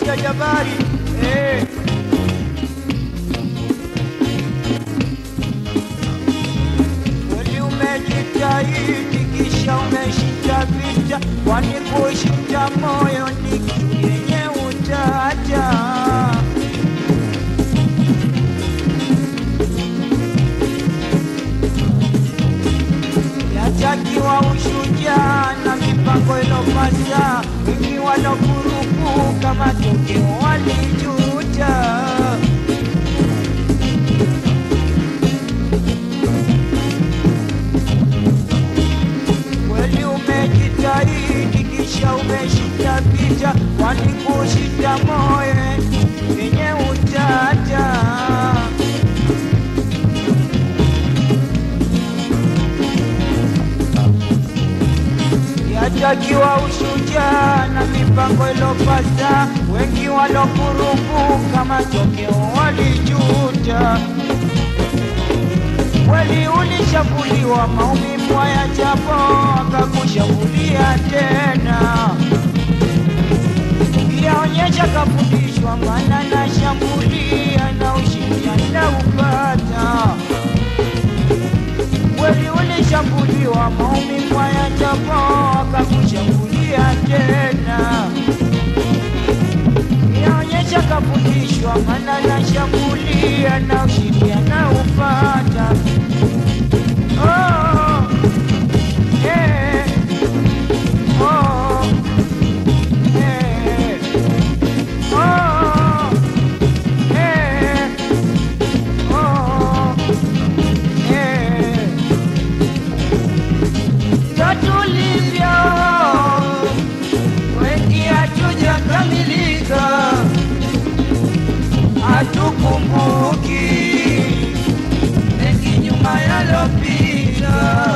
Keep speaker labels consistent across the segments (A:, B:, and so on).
A: sauti ya jabari eh. Kweli umejitahidi kisha umeshinda vita, kwani kushinda moyo ni kitu yenye utaja. Yatakiwa ushujaa na mipango ilopasa, wengi walokurupuka matokeo walijuta. Kweli umejitahidi kisha umeshinda vita, kwani kushinda moyo yenye utata. Yatakiwa ushujaa na mipango ilopasa, wengi walokurupuka matokeo walijuta. Kweli ulishambuliwa maumivu haya japo akakushambulia tena. Yaonyesha kafundishwa maana na shambulia na ushindi anaupata. Kweli ulishambuliwa maumivu haya japo akakushambulia tena. Yaonyesha kafundishwa maana na shambulia na ushindi anaupata. Oh, yeah. Oh, yeah. Oh, yeah. Oh, yeah. Ndo tulivyo, wengi hatujakamilika, hatukumbuki mengi nyuma yalopita,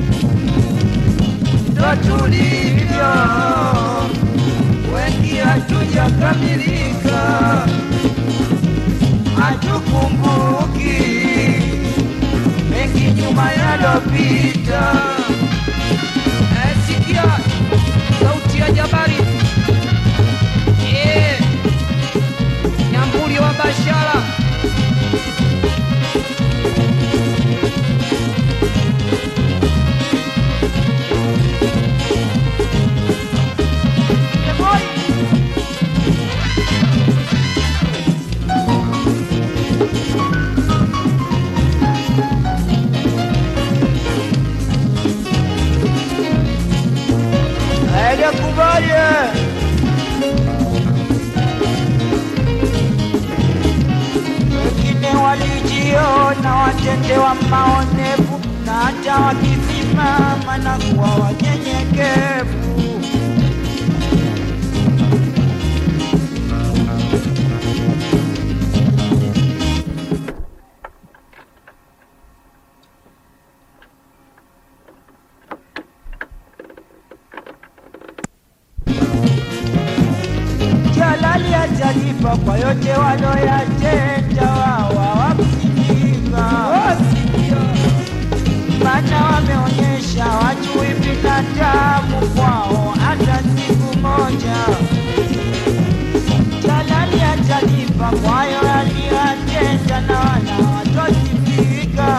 A: ndo tulivyo, wengi hatujakamilika, hatukumbuki mengi nyuma yalopita.
B: Eh, sikia sauti ya jabari Eh, nyambuli wa bashara
A: Hajakubali. Wengine walijiona watendewa maonevu, na hata wakisimama na kuwa wanyenyekevu. Jalali atalipa kwa yote waloyatenda, wao hawakusikika. Maana wameonyesha wajui binadamu kwao hata siku moja. Jalali atalipa kwa hayo aliyoyatenda, na wala watosifika.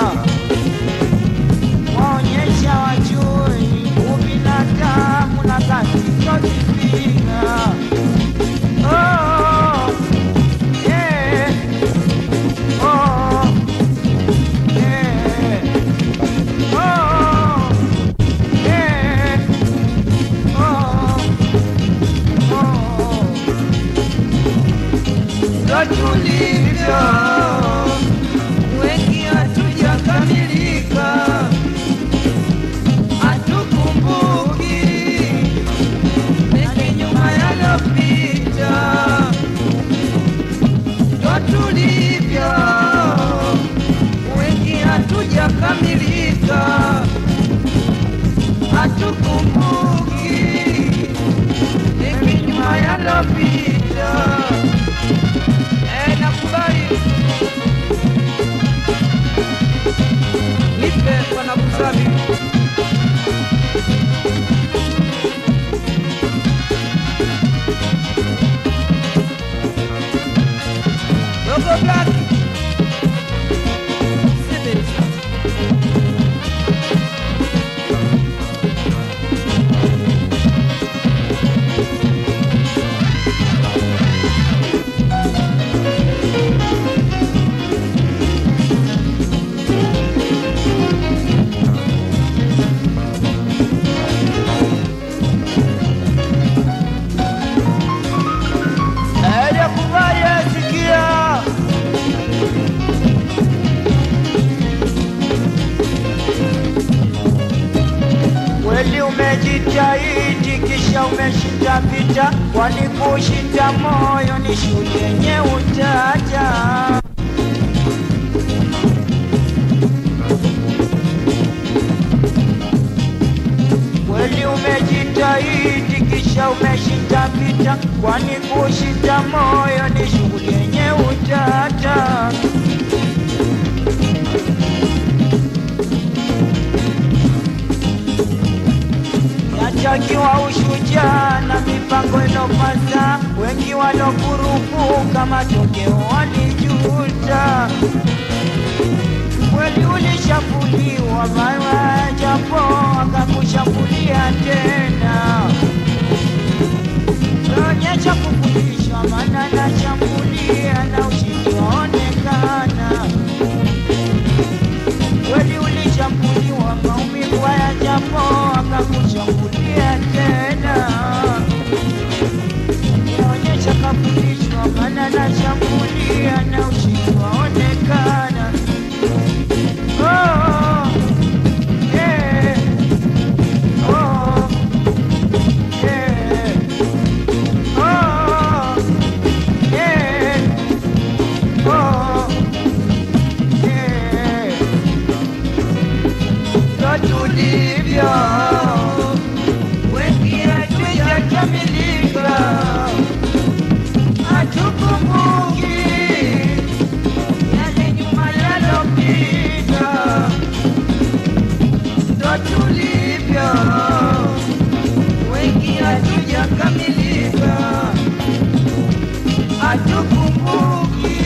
A: Waonyesha wajui ubinadamu na kazi tosifika. Oh, yeah. Oh, yeah. Oh, yeah. Oh, oh. Ndo tulivyo, wengi hatujakamilika, hatukumbuki mengi nyuma yalopita, ndo tulivyo, wengi hatujakamilika, hatukumbuki mengi nyuma yalopita. Eh, nakubali nipe wanakusabi
C: umejitahidi kisha umeshinda vita, kwani kushinda moyo ni shule yenye utaja. Kweli umejitahidi kisha umeshinda vita, kwani kushinda moyo ni shughuli yenye utata. Yatakiwa ushujaa na mipango inopasa, wengi walokurupuka matokeo walijuta. Kweli ulishambuliwa mara japo akakushambulia tena, onyesha kufundishwa, maana nashambulia na ushindi waonekana. Kweli ulishambuliwa maumivu haya japo akakushambulia tena, onyesha kafundishwa, maana nashambulia na ushindi waonekana. Oh, yeah. Oh, yeah. Oh, yeah. Oh, yeah. Ndo tulivyo, wengi hatujakamilika, hatukumbuki yale nyuma yalopita. Ndo tulivyo, wengi hatujakamilika, hatukumbuki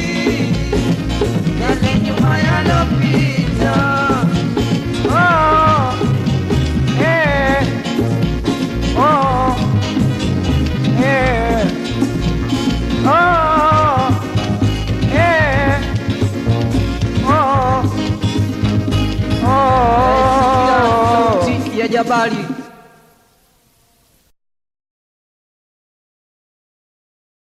C: yale nyuma yalopita. Oh, eh, oh, eh, oh, eh, oh, oh.
B: sauti ya Jabali